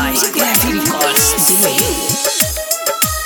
by Heavy Records Delay.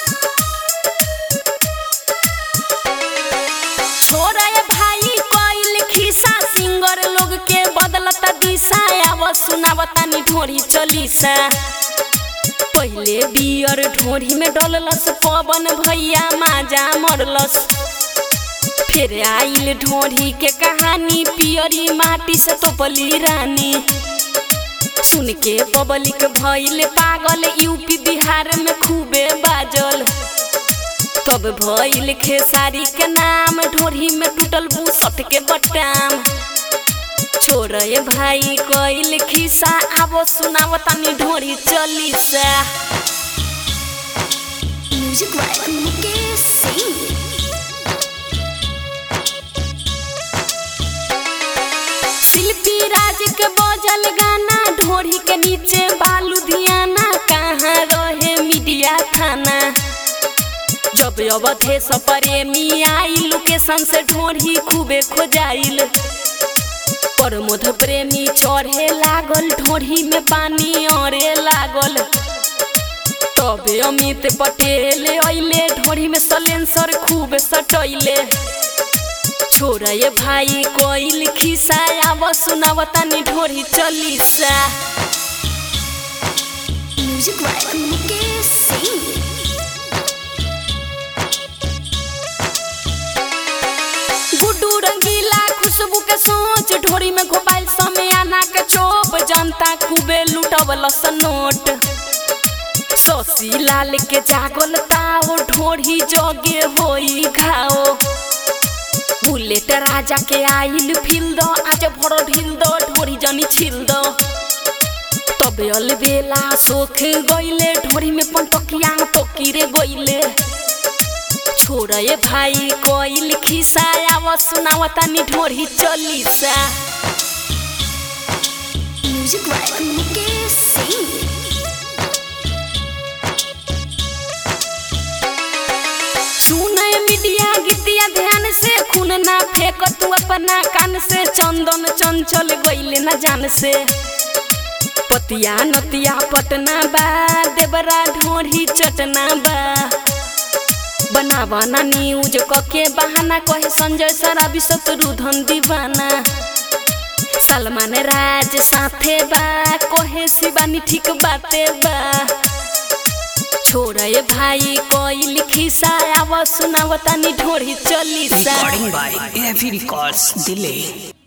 छोरा ये भाई कोइल खिसा सिंगर लोग के बदलता दिशा आव सुनावता नी ढोरी चलीसा पहिले बियर ढोरी में डललस पवन भैया माजा मरलस फिर आइल ढोरी के कहानी पियरी माटी से तोपली रानी सुन के पब्लिक भइल पागल यूपी बिहार में खूबे बाजल तब भइल खेसारी के नाम ढोरी में टूटल बुसट के बटाम छोड़ ये भाई कइल खिसा आबो सुनाव तनी ढोरी चलीसा म्यूजिक वाइब मुकेश सिंह शिल्पी राज के बजल गाना ढोरी के नीचे बालू धियाना कहाँ रहे मीडिया थाना जब अवधे से प्रेमी आई लोकेशन से ढोरी खूबे खोजाइल प्रमोद प्रेमी चढ़े लागल ढोरी में पानी अरे लागल तबे अमित पटेल अइले ढोरी में सलेंसर खूब सटैले छोड़ ये भाई कोइल खिसा आव सुनावता नी ढोरी चलीसा म्यूजिक वाइब मुकेश सिंह गुड्डू रंगीला खुशबू के सोच ढोरी में घोपाइल समय आना के चोप जनता खूबे लुटवल नोट शशि लाल के जागल ताओ ढोरी जगे होई घाओ बुलेट राजा के आइल फिल दो आज भरो ढिल दो ढोरी जनी छिल दो तबे अलबेला सोख गइले ढोरी में पंटकिया टोकीरे गइले छोड़ ये भाई कोइल खिसा आव सुनावता नी ढोरी चलीसा म्यूजिक वाइब मुकेश सिंह सुने मीडिया गीतिया ध्यान से खून ना फेंक तू अपना कान से चंदन चंचल गइले ना जान से पतिया नतिया पटना बा देवरा ढोरी चटना बा बनावा ना न्यूज कके बहाना कहे संजय सराबी शत्रुधन दीवाना सलमान राज साथे बा कहे शिवानी ठीक बाते बा छोड़ ये भाई कोइल खिसा आव सुनावता नी ढोरी chalisa Recording by Heavy Records Delay.